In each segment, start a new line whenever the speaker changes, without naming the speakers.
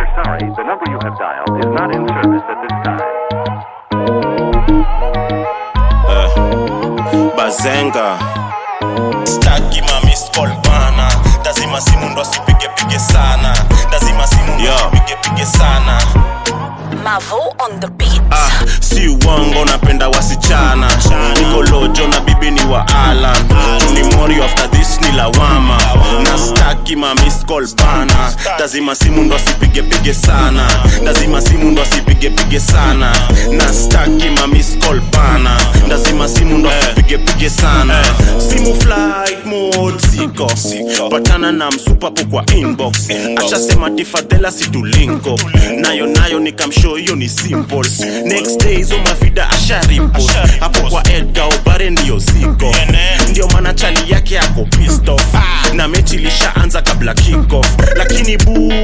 We're sorry, the number you have dialed is not in service at this time.
bazenga staki mamiscol bana lazima simu ndo asipigepige sana lazima simu ndo asipigepige sana
Mavo on the beat.
ah, si uongo napenda wasichana niko lojo na bibi ni wa alan ni mori after this ni lawama na staki mamiscol bana lazima simu ndo asipigepige sana lazima simu ndo asipigepige sana na staki mamiscol bana lazima simu ndo asipigepige sana simu flight mode siko patana na msupapo kwa inbox ashasema tifadhela situlinko nayo nayo nikamshow hiyo ni simple next day hizo mavida asharipo hapo kwa edga obare ndiyo ziko ndio maana chali yake ako pissed off na mechi ilishaanza kabla kickoff lakini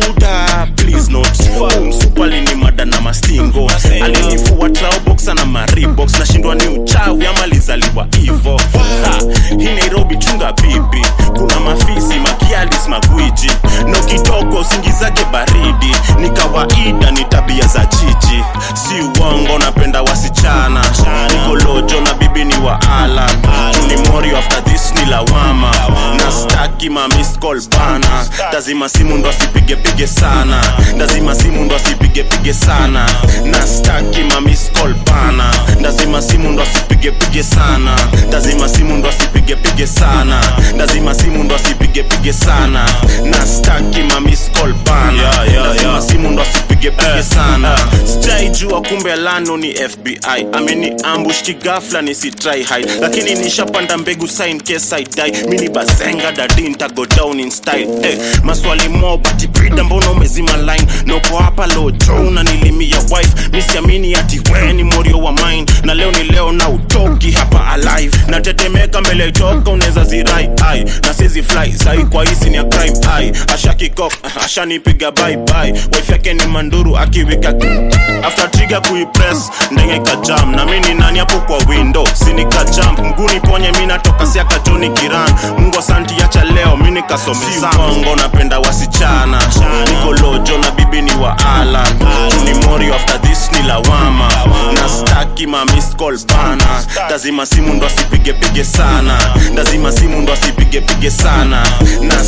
buda please not umsupali ni mada na mastingo alinifua traoboxa na maribox nashindwa ni uchawi ama lizaliwa hivo Ha, hii nairobi chunga bibi kuna mafisi makialis magwiji no kitoko usingizake baridi ni kawaida ni tabia za chichi si uongo napenda wasichana niko lojo na bibi ni wa alan ni morio after this ni lawama na staki mamiscol bana lazima simu ndo asipigepige sana lazima simu ndo asipigepige sana na staki mamiscol bana lazima simu ndo asipigepige sana lazima simu ndo asipigepige sana lazima simu ndo asipigepige sana na staki mamiscol bana lazima simu ndo asipigepige sana sijaijua kumbe lano ni fbi ameni ambush kigafla nisitry hide lakini nishapanda mbegu sign case I die mini bazenga dadi ntago down in style eh, maswali mo bati brida mbona umezima line noko hapa lojo unanilimia wife misiamini ati we ni morio wa mine na leo ni leo na utoki hapa alive natetemeka mbele toka unaweza zirai ai na sizi fly sai kwa hisi ni ya crime ai ashakikok ashanipiga bye bye wife yake ni manduru akiwika after trigger kuipress ndenge kajam na mimi ni nani hapo kwa window sinika jump mguni ponye mimi natoka siaka Johnny Kiran Mungu asanti acha leo mimi nikasomesa bongo napenda wasichana niko lojo na bibi ni wa Alan ni morio after this ni lawama na staki ma miss call bana lazima simu ndo asipige pige sana lazima simu ndo asipige pige sana na